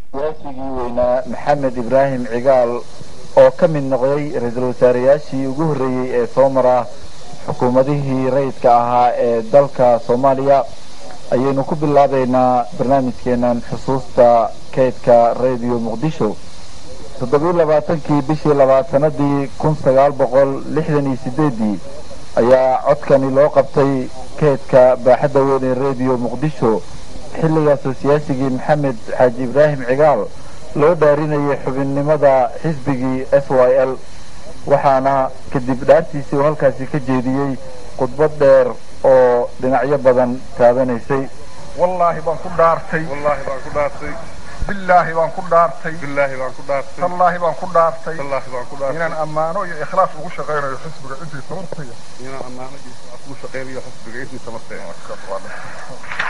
siyaasigii weynaa maxamed ibraahim cigaal oo ka mid noqday ra-iisul wasaareyaashii ugu horreeyey ee soo mara xukuumadihii rayidka ahaa ee dalka soomaaliya ayaynu ku bilaabaynaa barnaamijkeenan xusuusta keydka radio muqdisho toddobiyo labaatankii bishii labaatanadii kun sagaal boqol lixdan iyo sideedii ayaa codkani loo qabtay keydka baaxadda weyn ee radio muqdisho xilligaasoo siyaasigii maxamed xaaji ibraahim cigaal loo dhaarinayay xubinnimada xisbigii s y l waxaana kadib dhaartiisii uu halkaasi ka jeediyey khudbad dheer oo dhinacyo badan taabanaysay wallaahi baan ku dhaartay wallaahi baan ku dhaartay billaahi baan ku dhaartay billaahi baan ku dhaartay tallaahi baan ku dhaartay wallaahi baan ku dhaartay inaan ammaano iyo ikhlaas ugu shaqaynayo xisbiga intii tamartaya inaan ammaanadiisa aad ugu shaqaynayo xisbiga intii tamartaya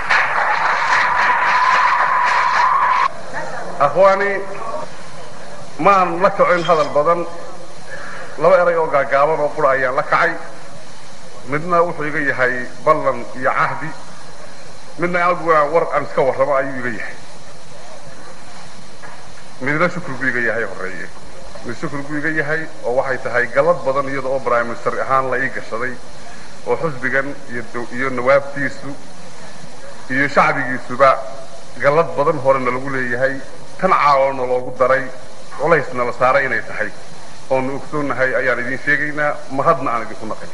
akhwaani maan la kacin hadal badan laba eray oo gaagaaban oo qura ayaan la kacay midna wuxuu iga yahay ballan iyo cahdi midna aguna war aan iska warramo ayuu iga yahay midna shukri buu iga yahay horreeye mid shukri buu iga yahay oo waxay tahay galad badan iyada oo prime minister ahaan la ii gashaday oo xusbigan iyo nawaabtiisu iyo shacbigiisuba galad badan horena lagu leeyahay tan caawona loogu daray culaysna la saaray inay tahay oonu ogsoonnahay ayaan idiin sheegaynaa mahadna aan idinku naqay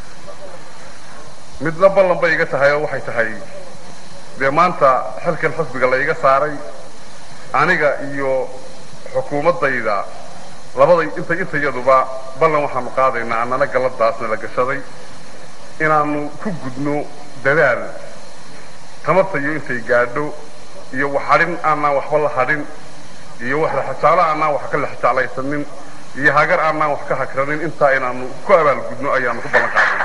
midna ballan bay iga tahay oo waxay tahay dee maanta xilkan xusbiga la iga saaray aniga iyo xukuumaddayda labaday inta intayaduba ballan waxaanu qaadaynaa annana galladaasna la gashaday inaannu ku gudno dadaal tamartayo intay gaadho iyo wax hadhin aanaan waxba la hadhin iyo wax laxajaalo aanaan wax ka laxajaalaysanin iyo hagar aanaan wax ka hagranin intaa inaannu ku abaalgudno ayaannu ku ballan qaadayna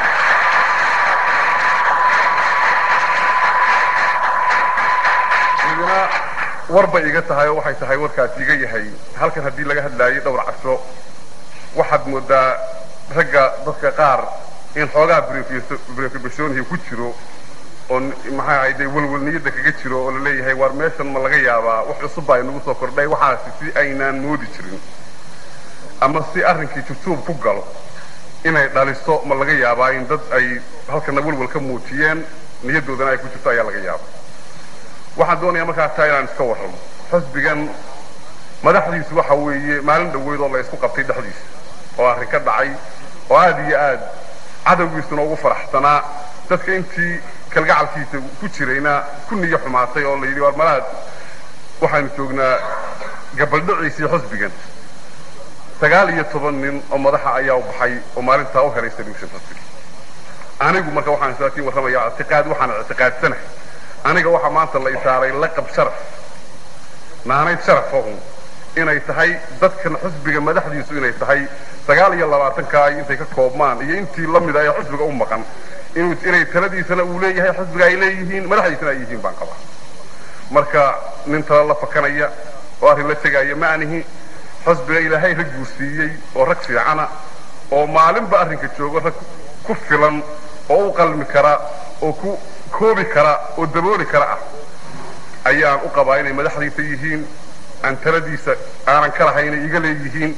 midna war bay iga tahay oo waxay tahay warkaasi iga yahay halkan haddii laga hadlaayay dhowr casho waxaad moodaa ragga dadka qaar in xoogaa brefibashonihi ku jiro oo maxaa ahayde welwelniyadda kaga jiro oo laleeyahay waar meeshan ma laga yaabaa wax cusub baa inagu soo kordhay waxaasi si aynaan moodi jirin ama si arrinkii jujuub ku galo inay dhaliso ma laga yaabaa in dad ay halkana welwel ka muujiyeen niyadoodana ay ku jirto ayaa laga yaaba waxaan doonayaa markaa taa inaan iska warramo xusbigan madaxdiisu waxa weeye maalin dhoweyd oo la isku qabtay dhexdiisa oo arrin ka dhacay oo aad iyo aad cadowgiisuna ugu faraxsanaa dadka intii kalgacalkiisa ku jirayna ku niyo xumaatay oo la yidhi waar malaad waxaanu joognaa gabaldhiciisii xusbigan sagaal iyo toban nin oo madaxa ayaa u baxay oo maalintaa u helay solution xusbiga anigu marka waxaan isaatiin warramayaa ictiqaad waxaan ictiqaadsanahay aniga waxaa maanta la isaaray laqab sharaf naanayd sharafahun inay tahay dadkan xusbiga madaxdiisu inay tahay sagaal iyo labaatankaa intay ka koobmaan iyo intii la mida ee xusbiga u maqan inay taladiisana uu leeyahay xusbiga ay leeyihiin madaxdiisana ay yihiin baan qabaa marka nin tala la fakanaya oo arrin la tegaya ma anihi xusbiga ilaahay rag guursiiyey oo rag fiicana oo maalinba arrinka joogo rag ku filan oo u qalmi kara oo ku koobi kara oo dabooli kara ah ayaan u qabaa inay madaxdiisa yihiin aan taladiisa aanan ka lahay inay iga leeyihiin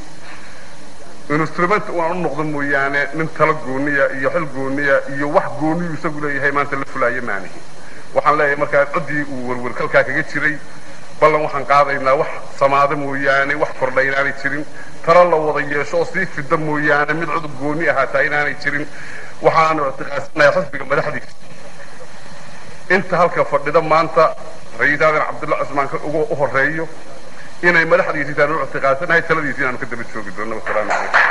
instrument uaan u noqdo mooyaane nin talo gooniya iyo xil gooniya iyo wax gooniyu isagu leeyahay maanta la fulaayo maanihi waxaan leeyahay markaa ciddii uu werwer kalkaa kaga jiray ballan waxaan qaadaynaa wax samaada mooyaane wax kordha inaanay jirin talo la wada yeesho oo sii fida mooyaane mid cudub gooni ahaataa inaanay jirin waxaanu ictiqaadsanayaa xisbiga madaxdiisa inta halka fadhida maanta ra-iisul aadan cabdulla cusmaan ugu u horeeyo inay madaxdiisi intaan u ictiqaadsanahay taladiisi inaanu ka daba joogi doono wasalaamu calaykum